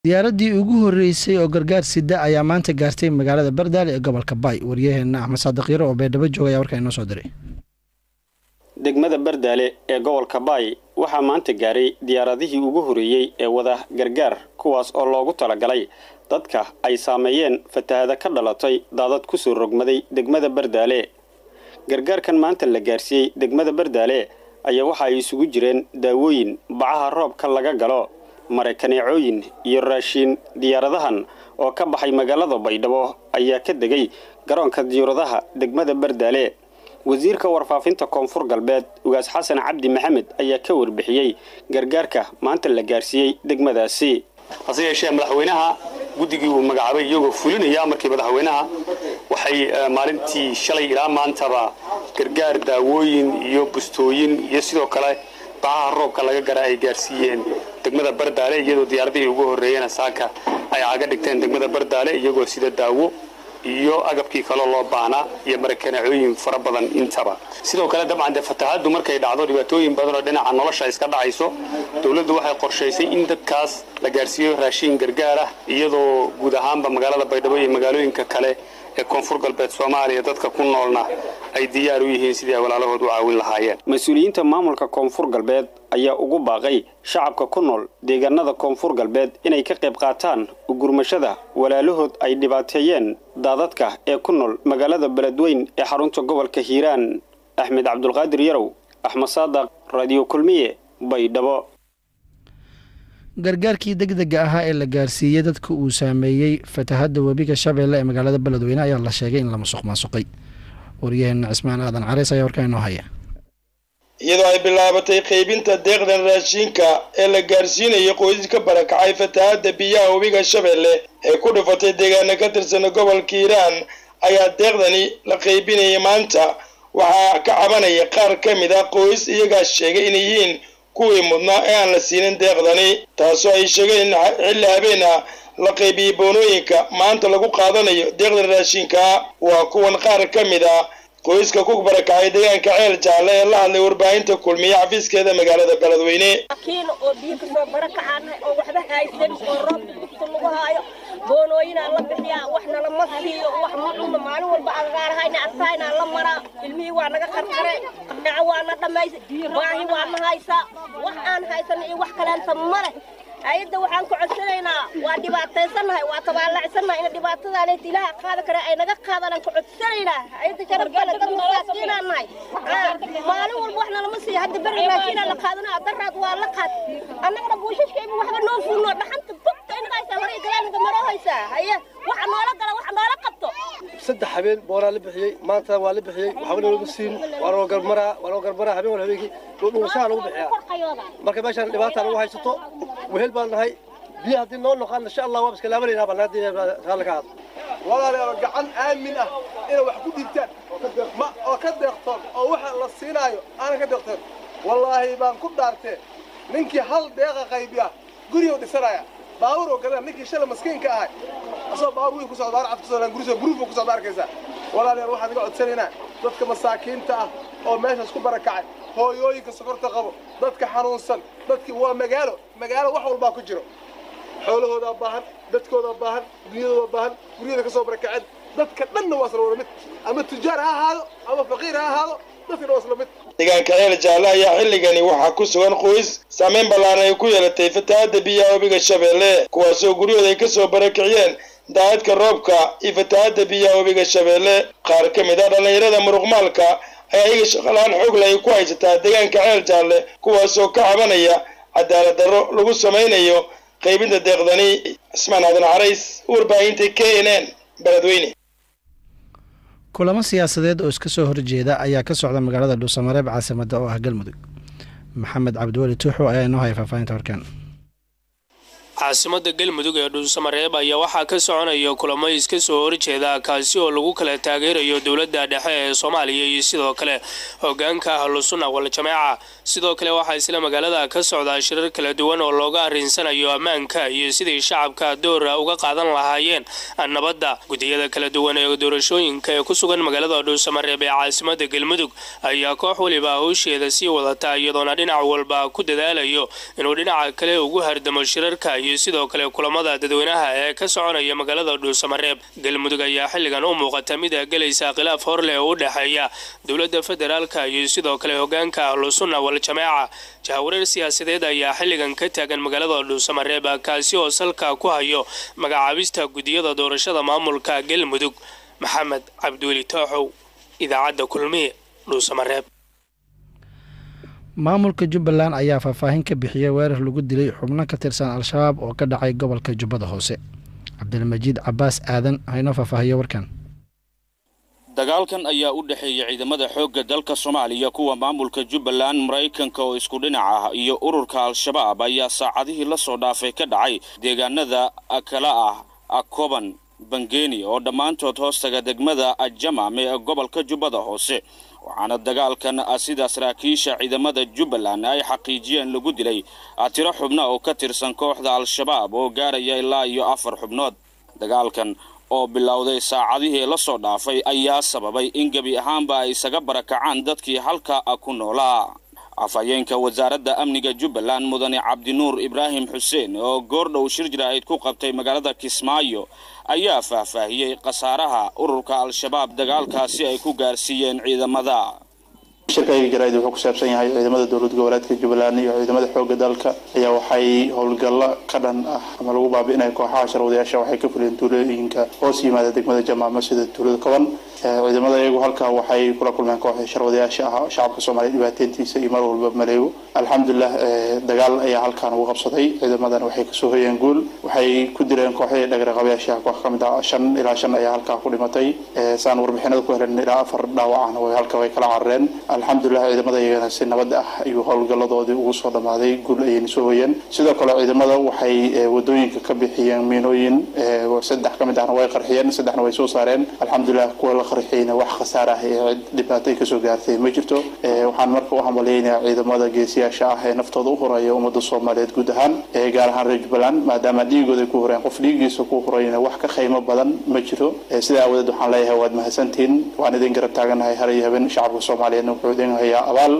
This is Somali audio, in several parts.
diyaaradii ugu horeysay oo gargaar sida ayaa maanta gaartay magaalada bardaale ee gobolka baay waryaheena axmed saadiq yaro oo beedhabo jooga ayaa warkaa inoo soo diray degmada bardaale ee gobolka baay waxaa maanta gaaray diyaaradihii ugu horeeyey ee wada gargaar kuwaas oo loogu talagalay dadka ay saameeyeen fatahada ka dhalatay daadad kusoo rogmaday degmada bardaale gargaarkan maanta la gaarsiiyey degmada bardaale ayaa waxa ay isugu jireen daawooyin bacaha roobka laga galo maraykaneecooyin iyo raashiin diyaaradahan oo ka baxay magaalada baydhabo ayaa ka degay garoonka diyuuradaha degmada bardaale wasiirka warfaafinta koonfur galbeed ugaas xasan cabdi maxamed ayaa ka warbixiyey gargaarka maanta la gaarsiiyey degmadaasi hase yeeshee madaxweynaha guddigii uu magacaabay iyagoo fulinaya markii madaxweynaha waxay maalintii shalay ilaa maantaba gargaar daawooyin iyo bustooyin iyo sidoo kale bacaha roobka laga gara ay gaarsiiyeen degmada bardaale iyadoo diyaaradihii ugu horreeyena saaka ay caga dhigteen degmada bardaale iyagoo sida daawo iyo agabkii kaloo loo baahnaa iyo marakaneecooyin fara badan intaba sidoo kale dabcan dee fatahaaddu markay dhacdo dhibaatooyin badan oo dhinaca nolosha iska dhacayso dowladdu waxay qorshaysay in dadkaas la gaarsiiyo raashiin gargaar ah iyadoo guud ahaanba magaalada baydhabo iyo magaalooyinka kale ee koonfur galbeed soomaaliya dadka ku noolna ay diyaar u yihiin sidii ay walaalahood u caawin lahaayeen mas-uuliyiinta maamulka koonfur galbeed ayaa ugu baaqay shacabka ku nool deegaanada koonfur galbeed inay ka qayb qaataan ugurmashada walaalahood ay dhibaateeyeen daadadka ee ku nool magaalada beledweyn ee xarunta gobolka hiiraan axmed cabdulqaadir yarow axmed saadaq raadiyo kulmiye baydhabo gargaarkii degdega ahaa ee la gaarsiiyey dadka uu saameeyey fatahadda webiga shabeelle ee magaalada beledweyne ayaa la sheegay in la musuq maasuqay waryaheena cismaan aadan careys ayaa warkaa inoo haya iyadoo ay bilaabatay qaybinta deeqdan raashiinka ee la gaarsiinayo qoysaska barakacay fatahaadda biyaha webiga shabeelle ee ku dhufatay deegaana ka tirsana gobolka hiiraan ayaa deeqdani la qaybinayay maanta waxaa ka cabanaya qaar ka mid ah qoys iyagaa sheegay inay yihiin kuwii mudnaa ee aan la siinin deeqdani taasoo ay sheegeen in xilli habeen ah la qaybiyey boonooyinka maanta lagu qaadanayo deeqdan raashinka waa kuwan qaar ka mid ah qoyska ku barakacay deegaanka ceel jaalle ee la hadlay warbaahinta kulmiye xafiiskeeda magaalada beledweyne kiina oo biyo kasoo barakacaanahay oo waxba haysan oo roobka dugta lagu haayo boonooyinaa la bixiyaa waxna lama siiyo wax ma cunno maalin walba agaarahayna artahaynaa la maraa ilmihii waa naga qarqare qanaco waa na dhammaysa baahi waa na haysaa wax aan haysan iyo wax kaleenta male hay-adda waxaan ku codsanaynaa waa dhibaataysannahay waa tabaallacsannahay ina dhibaatadaaleet ilaaha qaada kare ay naga qaadanaan ku codsanaynaa hay-adda sharafkale dad masaakiinaan nahay maalin walba waxna lama siiyo hadda beri raashinaa la qaadanaa daraad waa la qaad annagana buushashkayba waxba noo fuulno dhaxanta bugta inaga haysaa hore galaaniga maroo haysaa haye waxa noola gala waxa noola qabto saddex habeen boonaa la bixiyey maanta waa la bixiyey waxba nalama siin waa loo garmaraa waa loo garmaraa habeen wal habeenkii dhuusaha lagu bixiyaa marka meeshaan dhibaata lagu haysato wehel baan nahay biyo haddii noo noqaan insha allah waa iska laabanayna baan haddii raalli ka hadlo walaalayaal gacan aamin ah inay wax ku dhiibtaan ma oo ka deeqtoon oo waxa la siinaayo aanan ka deeqtoon wallaahi baan ku dhaartee ninkii hal deeqa qaybiya guriyuu dhisanaya baawur oo gadana ninkii shala maskiinka ahay asoo baawur wiil ku socda baar cad ku socda guriso guruufuu ku socda arkaysaa walaalayaal waxaan iga codsanaynaa dadka masaakiinta ah oo meeshaas ku barakacay hooyooyinka sokorta qabo dadka xanuunsan dadkii waa magaalo magaalo wax walbaa ku jiro xoolahoodaa baahan dadkoodaa baahan dunyadoodaa baahan guryada ka soo barakaceen dadka dhanna waa isla wada mid ama tujaar ha ahaado ama faqiir ha ahaado dadkana waa isla mid deegaanka ceel jaalle ayaa xilligani waxaa ku sugan qoys saameyn ballaaran ay ku yeelatay fatahaadda biyaha webiga shabeelle kuwaasoo guryahooda ay ka soo barakiciyeen daadadka roobka iyo fatahaadda biyaha webiga shabeelle qaar ka mid ah dhallinyarada muruqmaalka ayaa iyaga shaqalaan xoogle ay ku haysataa deegaanka ceel jaalle kuwaasoo ka cabanaya cadaalad darro lagu samaynayo qaybinta deeqdani cismaan aadan carays warbaahinta k n n beledweyne kulamo siyaasadeed oo iska soo horjeeda ayaa ka socda magaalada dhuusamareeb caasimada oo ah galmudug maxamed cabdiweli tuuxo ayaa inoo haya faahfaahinta horkaan caasimada galmudug ee dhuusamareeb ayaa waxaa ka soconaya kulamo iska soo horjeeda kaasi oo lagu kala taageerayo dowladda dhexe ee soomaaliya iyo sidoo kale hogaanka ahlusunna waljamaaca sidoo kale waxaa isla magaalada ka socdaa shirar kala duwan oo looga arrinsanayo ammaanka iyo sidii shacabka doora uga qaadan lahaayeen nabadda gudiyada kala duwan ee doorashooyinka ee ku sugan magaalada dhuusamareeb ee caasimada galmudug ayaa koox weliba howsheeda sii wadata iyadoona dhinac walba ku dadaalayo inuu dhinaca kale ugu hardamo shirarka iyo iyo sidoo kale kulamada dadweynaha ee ka soconaya magaalada dhuusamareeb galmudug ayaa xilligan u muuqata mid gelaysa khilaaf hor leh oo u dhexeeya dowladda federaalka iyo sidoo kale hogaanka ahlusunna wal-jamaaca jahawareer siyaasadeed ayaa xilligan ka taagan magaalada dhuusamareeb kaasi oo salka ku hayo magacaabista gudiyada doorashada maamulka galmudug maxamed cabdiweli tooxow idaacadda kulmiye dhuusamareeb maamulka jubbaland ayaa faahfaahin ka bixiyay weerar lagu dilay xubno ka tirsan al-shabaab oo ka dhacay gobolka jubbada hoose cabdilmajiid cabaas aadan haynoo faahfaahiyo warkan dagaalkan ayaa u dhexeeya ciidamada xoogga dalka soomaaliya kuwa maamulka jubbaland maraykanka oo isku dhinac ah iyo ururka al-shabaab ayaa saacadihii la soo dhaafay ka dhacay deegaanada kala ah akoban bangeeni oo dhammaantood hoostaga degmada ajamame ee gobolka jubbada hoose waxaana dagaalkan sida saraakiisha ciidamada jubbaland ay xaqiijiyeen lagu dilay tiro xubno oo ka tirsan kooxda al-shabaab oo gaaraya ilaa iyo afar xubnood dagaalkan oo bilowday saacadihii la soo dhaafay ayaa sababay in gebi ahaanba ay isaga barakacaan dadkii halka ku noolaa afhayeenka wasaaradda amniga jubbaland mudane cabdinuur ibraahim xuseen oo goordhow shir jiraa'id ku qabtay magaalada kismaayo ayaa faahfaahiyey khasaaraha ururka al-shabaab dagaalkaasi ay ku gaarsiiyeen ciidamada shirkayga jaraa'id wuxuu ku saabsan yahay ciidamada dowlad goboleedka jubbaland iyo ciidamada xoogga dalka ayaa waxay howlgallo ka dhan ah ama lagu baabi'inaya kooxaha sharwadayaasha waxay ka fuliyeen tuulooyinka hoos yimaada degmada jamaamo sida tuulada koban ciidamada iyagu halkaa waxay kula kulmeen kooxda sharwadayaasha ah shacabka soomaaliya dhibaateyntiisa iyo mar walba maleego alxamdulilah dagaal ayaa halkaan ugu qabsaday ciidamadan waxay kasoo hoyeen guul waxay ku dileen kooxdii dhagaraqabayaasha koox ka mid ah shan ilaa shan ayaa halkaa ku dhimatay saan warbixinada ku helen ilaa afar dhaawacana way halka way kala carareen alxamdulilah ciidamada iyagana si nabad ah ayuu howlgaladoodii ugu soo dhammaaday guul ayayna soo hoyeen sidoo kale ciidamada waxay wadooyinka ka bixiyeen miinooyin saddex ka mid ahna way qarxiyeen saddexna way soo saareen alxamdulilah kuwa la qarxiyeyna wax khasaar ah ee cid dhibaatay kasoo gaartay ma jirto waxaan marka u hambaliyeynayaa ciidamada geesiyaasha ah ee naftooda u horaya ummadda soomaaliyeed guud ahaan gaar ahaan reer jubbaland maadaama dhiigooda ku horeen qof dhiigiisa ku horayna wax ka qiimo badan ma jiro sidaa aawadeed waxaan leeyahay waad mahadsantihiin waan idin garab taaganahay har iyo habeen shacabka soomaaliyeedna wuxuu idin hayaa abaal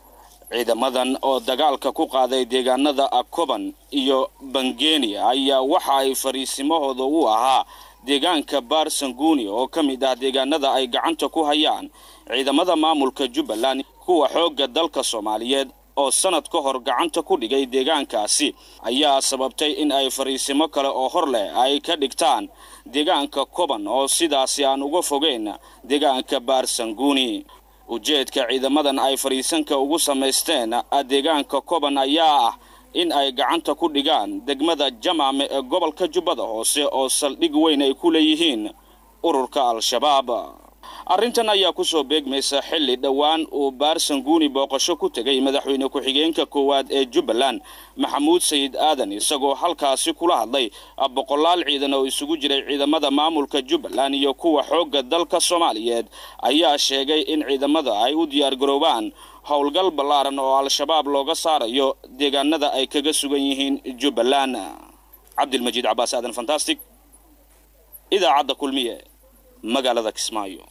ciidamadan oo dagaalka ku qaaday deegaanada akoban iyo bangeeni ayaa waxa ay fariisimahooda u ahaa deegaanka baarsanguuni oo ka mid ah deegaanada ay gacanta ku hayaan ciidamada maamulka jubbaland kuwa xoogga dalka soomaaliyeed oo sanad ka hor gacanta ku dhigay deegaankaasi ayaa sababtay in ay fariisimo kale oo hor leh ay ka dhigtaan deegaanka koban oo sidaasi aan uga fogeyn deegaanka baarsanguuni ujeedka ciidamadan ay fariisanka ugu samaysteen deegaanka koban ayaa ah in ay gacanta ku dhigaan degmada jamaame ee gobolka jubbada hoose oo saldhig weyn ay ku leeyihiin ururka al-shabaab arrintan ayaa ku soo beegmaysa xilli dhowaan uu baarsanguuni booqasho ku tegay madaxweyne ku-xigeenka koowaad ee jubbaland maxamuud sayid aadan isagoo halkaasi kula hadlay boqolaal ciidan oo isugu jiray ciidamada maamulka jubbaland iyo kuwa xoogga dalka soomaaliyeed ayaa sheegay in ciidamada ay u diyaargaroobaan howlgal ballaaran oo al-shabaab looga saarayo deegaanada ay kaga sugan yihiin jubbaland cabdilmajiid cabaas aadan fantastic idaacadda kulmiye magaalada kismaayo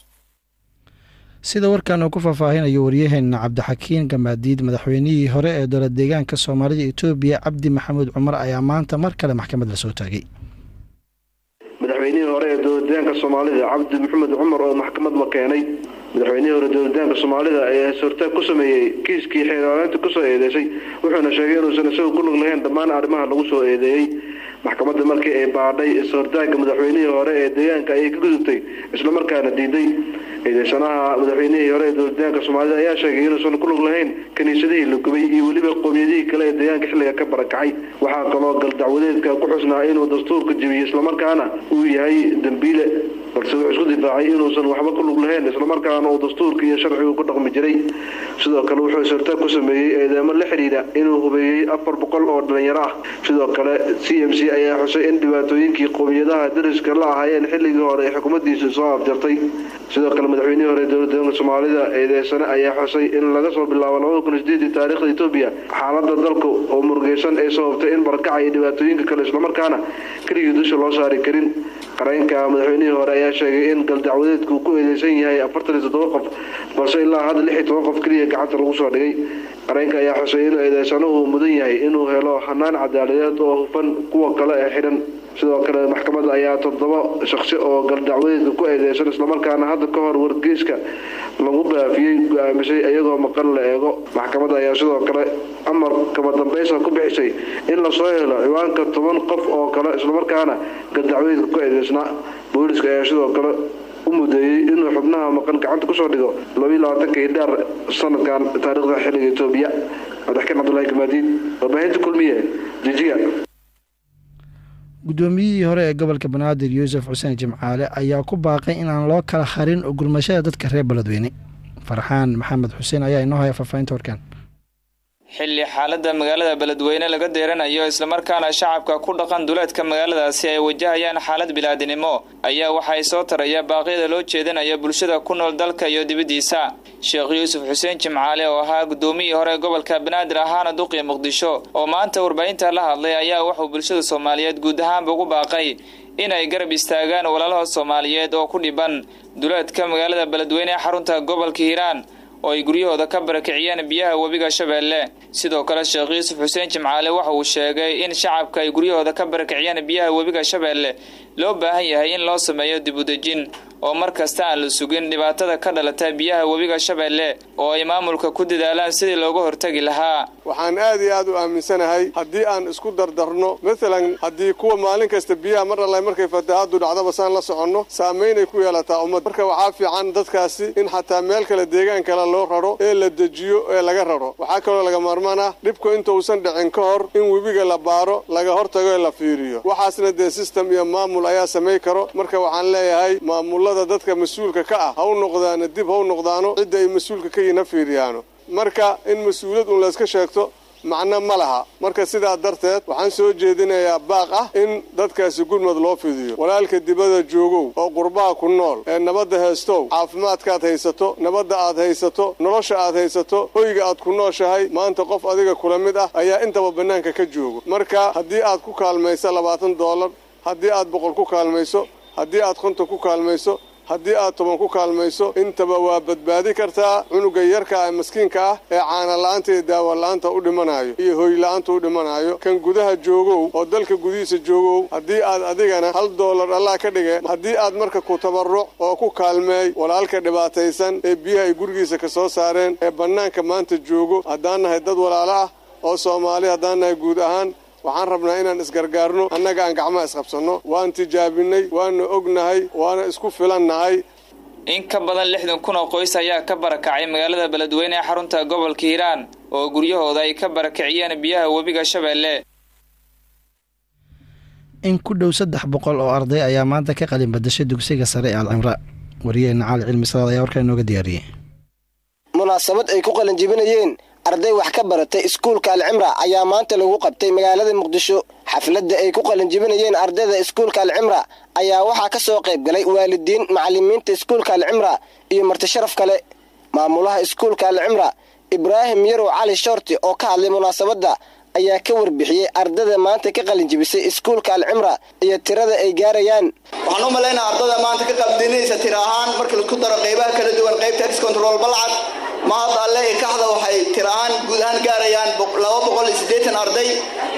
sida warkan uu ku faahfaahinayo waryaheena cabdixakiin gamaadiid madaxweynihii hore ee dowlad deegaanka soomaalida etoobiya cabdi maxamuud cumar ayaa maanta mar kale maxkamad la soo taagay madaxweynihii hore ee dowladdeegaanka soomaalida cabdi maxamed cumar oo maxkamad la keenay madaxweynihii hore dowladdeegaanka soomaalida ayaa is-hortaag ku sameeyey kiiskii xeelaalinta kusoo eedeysay wuxuuna sheegay inuusan isagu ku lug lahayn dhammaan arrimaha lagu soo eedeeyey maxkamadda markii ay baadhay is-hortaagga madaxweynihii hore ee deegaanka ayay ka gudubtay islamarkaana diiday eedeysanaha madaxweynihii hore ee dowladdeegaanka soomaalida ayaa sheegay inuusan ku lug lahayn kiniisadihii la gubay iyo weliba qoomiyadihii kale ee deegaanka xilliga ka barakacay waxaa kaloo galdacwadeedka ku xusnaa inuu dastuurka jebiyey islamarkaana uu yahay dembiile balse wuxuu isku difaacay inuusan waxba ku lug lahayn islamarkaana uu dastuurka iyo sharcigu ku dhaqmi jiray sidoo kale wuxuu is-hortaag ku sameeyey eedeemo la xidhiidha inuu hubeeyey afar boqol oo dhalinyaro ah sidoo kale c m c ayaa xusay in dhibaatooyinkii qoomiyadaha dariska la ahaayeen xilligii hore ee xukuumaddiisa soo afjartay sidoo kale madaxweynihii hore dowladdeeganka soomaalida eedeysane ayaa xusay in laga soo bilaabo labada kun sideedii taariikhda etoobiya xaaladda dalka oo murugeysan ay sababtay in barakaca iyo dhibaatooyinka kale islamarkaana keligii dusha loo saari karin qareenka madaxweynihii hore ayaa sheegay in galdacwadeedku ku eedeysan yahay afartan iyo toddoba qof balse ilaa hadda lix iyo toban qof keliya gacanta lagu soo dhigay qareenka ayaa xusay inuu eedeysanuhu mudan yahay inuu helo hanaan cadaaladeed oo hufan kuwa kale ee xidhan sidoo kale maxkamadda ayaa toddoba shakhsi oo galdacwadeedka ku eedeysan islamarkaana hadda ka hor wargeyska lagu baafiyey go-aamisay iyagoo maqan la eego maxkamadda ayaa sidoo kale amar kama dambaysa ku bixisay in lasoo helo ciwaanka toban qof oo kale islamarkaana galdacwadeedka ku eedeysnaa booliska ayaa sidoo kale u mudeeyey inuu xubnaha maqan gacanta kusoo dhigo labaiyo labaatanka hidhaar sanadkan taariikhda xilliga etoobiya cabdixakiin cabdulahi gamaadiid warbaahinta kulmiye jijiga guddoomiyihii hore ee gobolka banaadir yuusuf xuseen jimcaale ayaa ku baaqay inaan loo kala harin ogulmashada dadka reer beledweyne farxaan maxamed xuseen ayaa inoo haya faahfaahinta warkaan xilli xaaladda magaalada beledweyne laga deeranayo islamarkaana shacabka ku dhaqan duleedka magaaladaasi ay wajahayaan xaalad bilaadinimo ayaa waxay soo taraya baaqyada loo jeedinaya bulshada ku nool dalka iyo dibaddiisa sheekh yuusuf xuseen jimcaale oo ahaa guddoomiyii hore gobolka banaadir ahaana duqii muqdisho oo maanta warbaahinta la hadlay ayaa wuxuu bulshada soomaaliyeed guud ahaanba ugu baaqay inay garab istaagaan walaalaha soomaaliyeed oo ku dhiban duleedka magaalada beledweyne ee xarunta gobolka hiiraan oo ay guryahooda ka barakiciyeen biyaha webiga shabeelle sidoo kale sheekh yuusuf xuseen jimcaale waxa uu sheegay in shacabka ay guryahooda ka barakiciyeen biyaha webiga shabeelle loo baahan yahay in loo sameeyo dibudejin oo mar kasta aan la sugin dhibaatada ka dhalata biyaha webiga shabeelle oo ay maamulka ku dadaalaan sidii looga hortagi lahaa waxaan aad iyo aad u aaminsanahay haddii aan isku dardarno maalan haddii kuwa maalin kasta biyaha mar alla markay fatahaadu dhacdaba saan la soconno saamaynay ku yeelataa ummad marka waxaa fiican dadkaasi in xataa meel kale deegaan kale loo raro ee la dejiyo ee laga raro waxaa kaloo laga maarmaan ah dhibku intausan dhicin ka hor in webiga la baaro laga hortago ee la fiiriyo waxaasna dee sistem iyo maamul ayaa samay karo marka waxaan leeyahay maamulada dadka mas-uulka ka ah ha u noqdaano dib ha u noqdaano cidda ay mas-uulka ka yihin ha fiiriyaano marka in mas-uuliyad un layska sheegto macno ma laha marka sidaa darteed waxaan soo jeedinayaa baaq ah in dadkaasi gurmad loo fidiyo walaalka dibada joogow oo qurbaha ku nool ee nabadda heestow caafimaadkaad haysato nabadda aad haysato nolosha aad haysato hoyga aad ku nooshahay maanta qof adiga kula mid ah ayaa intaba bannaanka ka joogo marka haddii aad ku kaalmayso labaatan doolar haddii aad boqol ku kaalmayso haddii aad konton ku kaalmayso haddii aad toban ku kaalmayso intaba waa badbaadi kartaa cunuga yarka ee maskiinka ah ee caana la'aanta iyo daawa la'aanta u dhimanayo iyo hooy la'aanta u dhimanayo kan gudaha joogow oo dalka gudihiisa joogow haddii aad adigana hal doolar allah ka dhige haddii aad marka ku tabarruc oo ku kaalmeey walaalka dhibaataysan ee biyaha ay gurigiisa ka soo saareen ee bannaanka maanta joogo haddaan nahay dad walaalo ah oo soomaali haddaan nahay guud ahaan waxaan rabnaa inaan isgargaarno annaga aan gacmaha isqabsanno waan tijaabinay waana ognahay waana isku filannahay in ka badan lixdan kun oo qoys ayaa ka barakacay magaalada beledweyne ee xarunta gobolka hiiraan oo guryahooda ay ka barakiciyeen biyaha webiga shabeelle in ku dhow saddex boqol oo arday ayaa maanta ka qalin badashay dugsiga sare ee alcimra wariyaheena cali cilmi salaad ayaa warkaa inooga diyaariyey munaasabad ay ku qalin jibinayeen arday wax ka baratay iskuulka alcimra ayaa maanta lagu qabtay magaalada muqdisho xafladda ay ku qalin jibinayeen ardayda iskuulka alcimra ayaa waxaa ka soo qayb galay waalidiin macalimiinta iskuulka alcimra iyo marti sharaf kale maamulaha iskuulka alcimra ibraahim yarow cali shoorti oo ka hadlay munaasabadda ayaa ka warbixiyey ardada maanta ka qalin jibisay iskuulka alcimra iyo tirada ay gaarayaan waxaan u malaynaa ardada maanta ka qalbdinaysa tira ahaan marka laku daro qaybaha kala duwan qaybta ex control balcad mahad alle ikaxda waxay tira ahaan guud ahaan gaarayaan laba boqol iyo siddeetan arday